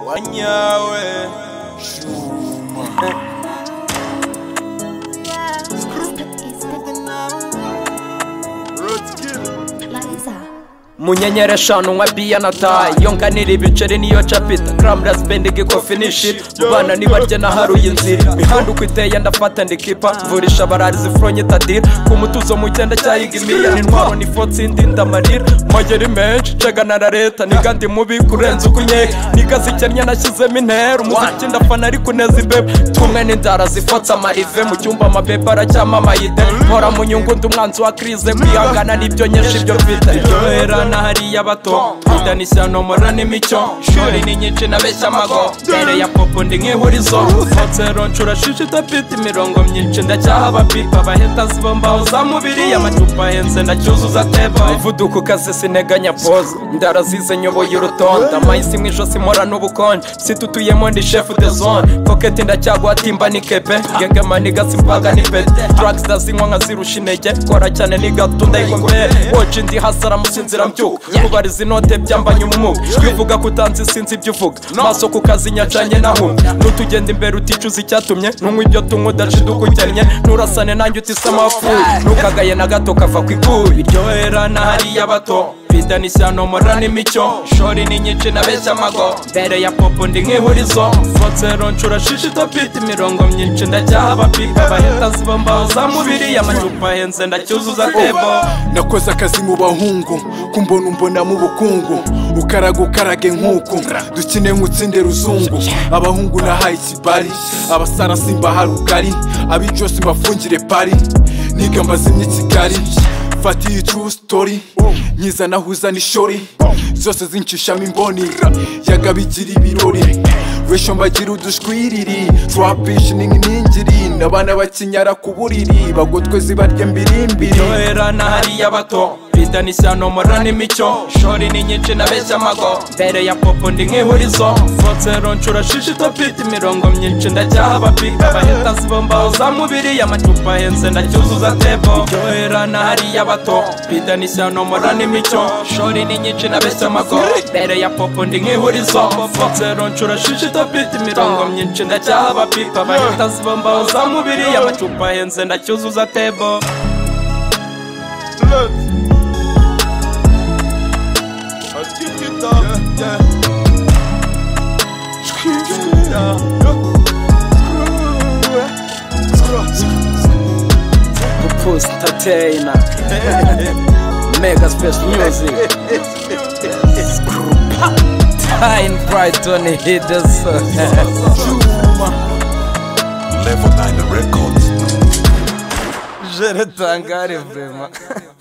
wanyawe shuma munyanyera eshanu nka biyanata yonganira ibiceri niyo capita kramdas bending ko finish it bana nibarye naharuye inzira imihanda uko iteye ndafata ndikipa mvurisha abararizi fronye tadir ku mutuzo mu cyenda cyayiga imiya intwaro ni fotsindi ndamarira mageri menshi ncagana na leta niga ndi mubi kurenza uko unyeka niga zikennye nashyizemo intera umuziki ndafana ariko uneza imbeba tumwe n'indara zifotsa amarive mu cyumba amabeba aracyamamariye mpora mu nyungu ndi umwanzi wa krize kwihangana nibyo nyinshi byo mfite iryohera na hariya bato kudanisha nomora n'imico shuri ni nyinshi nabeshya amago mbere ya popo ndi nk'ihurizo nsero nshura shishi idafite imirongo myinshi ndacyaha abapipa abahetasi bo mbaho za mubiri amacupa ahenze ndacyuzuza teba umuvuduko ukaze sineganya pose ndara zize nyoboye urutonde amahisi mu ijosi mpora n'ubukonje situtuyemo ndi shefu de zone koketi ndacyagwatimba ni kepe gegema nigasi mbaga ni pete drugs ndazinywa nkazirusha intege kora cyane nigato ndayikombere woje ndi hasi aramusinzira mbyuka kubariza inote byambanye umwuka twivuga ko utanze sinzi ibyo uvuga maso ku kazi nyacanye nahumye nutugenda imbere uticuza icyatumye ntunywa ibyo tunywa udaca idukujyanye nturasane nanjye utise amapfuye ntukagaye na gato kava ku ikubi iryohera na hariya bato Pita ni sano morani micho Shori ni nyinshi nabeshya amago Mbere ya popo ndi nk'ihurizo Fotsero nshura shishi topiti Mirongo myinshi ndacyaha abapipa Abahetasi bo mbaho za mubiri Amacupa ahenze ndacyuzuza tebo nakoze akazi mu bahungu kumbona umbona mu bukungu ukaraga ukarage nk'uku dukine nk'utsinde ruzungu abahungu nahaye ikibari abasara simbaha rugari abijose mbafungire pari niga mbazimye i kigali mfata iyi true story nyiza nahuza n'ishori zose zincishamo imboni yagabigira ibirori wesho mbagira udushwiriri trapish ni nk'iningiri n'abana bakinyara ku buriri bagotwe zibarya mbirimbiri Iryohera na hariya bato Pita ni sano morani micho Shori ni nyinshi nabeshya amago Mbere ya popo ndi nk'ihurizo Fotsero nshura shishi topiti Mirongo myinshi ndacyaha abapipa Abahetasi bo mbaho za mubiri Amacupa ahenze ndacyuzuza tebo Iryohera na hariya bato Pita ni sano morani micho Shori ni nyinshi nabeshya amago Mbere ya popo ndi nk'ihurizo Fotsero nshura shishi topiti Mirongo myinshi ndacyaha abapipa Abahetasi bo mbaho za mubiri Amacupa ahenze ndacyuzuza tebo Puss Entertainer Mega Special Music Time Brighton Hidders jeretangare vrema